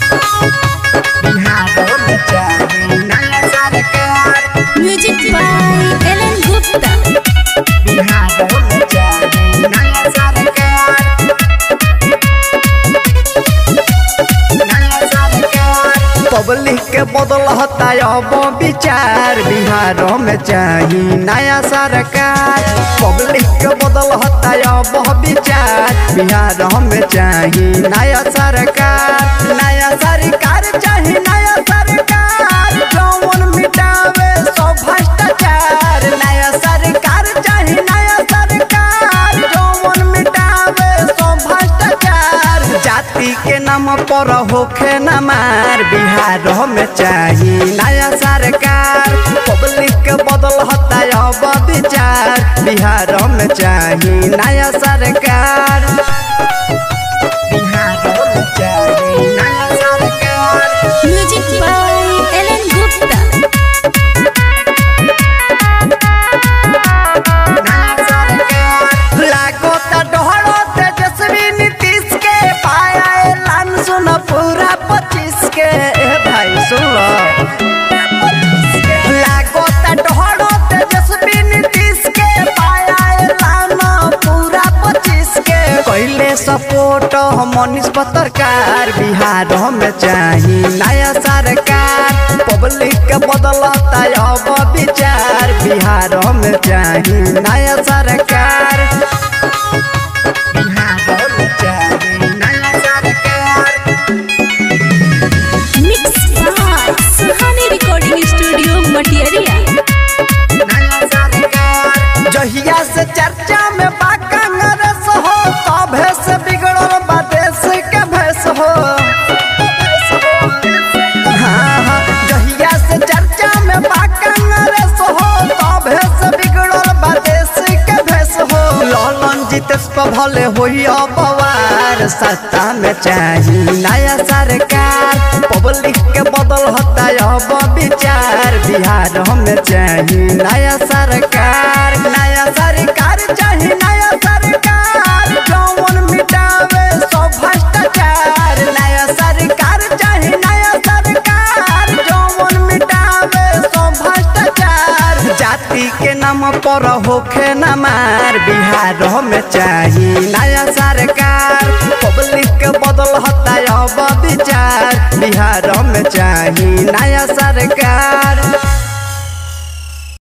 बिहार में चाही नया सरकार म्यूजिक बाय एलन गुप्ता बिहार में चाही नया सरकार नया सरकार पब्लिक के बदल होता अब विचार बिहार में चाही नया सरकार पब्लिक के बदल होता अब विचार बिहार में चाही नया सरकार नया सरकार चाही नया सरकार जौन मिटावे सब भ्रष्टाचार नया सरकार चाही नया सरकार जौन मिटावे सब भ्रष्टाचार जाति के नाम पर होखे न मार बिहार में चाही नया सरकार पब्लिक के बदल होता अब विचार बिहार में चाही नया सरकार बिहार में चाही नया सरकार म्यूजिक बाय एलन गुप्ता लागो त डोहरो तेजस्वी नीतीश के पाया एलान सुन पूरा पच्चीस के ए भाई सुन लागो त डोहरो तेजस्वी नीतीश के पाया एलान पूरा पच्चीस के पहले सपोर्ट मनीष पत्रकार बिहार में चाही नया सरकार पब्लिक के बदलता अब विचार बिहार में चाही नया सरकार बिहार में चाही नया सरकार mix by Suhani recording studio Matiyariya जहिया से चर्चा में बा कांग्रेस हो तभे से बिगड़ल बा देश के भेष हो हाँ, हाँ, जहिया से चर्चा में बा कांग्रेस हो तभे से बिगड़ल बा देश के भेष हो लालन जितेश पर भले होई अबवार सत्ता में चाही नया सरकार पब्लिक के बदल होता अब विचार बिहार में चाही नया सरकार नया सरकार चाही नया सरकार जौन मिटावे सब भ्रष्टाचार नया सरकार चाही नया सरकार जौन मिटावे सब भ्रष्टाचार जाति के नाम पर होखे न मार बिहार में चाही नया सरकार पब्लिक के बदल होता अब विचार बिहार में चाही नया सरकार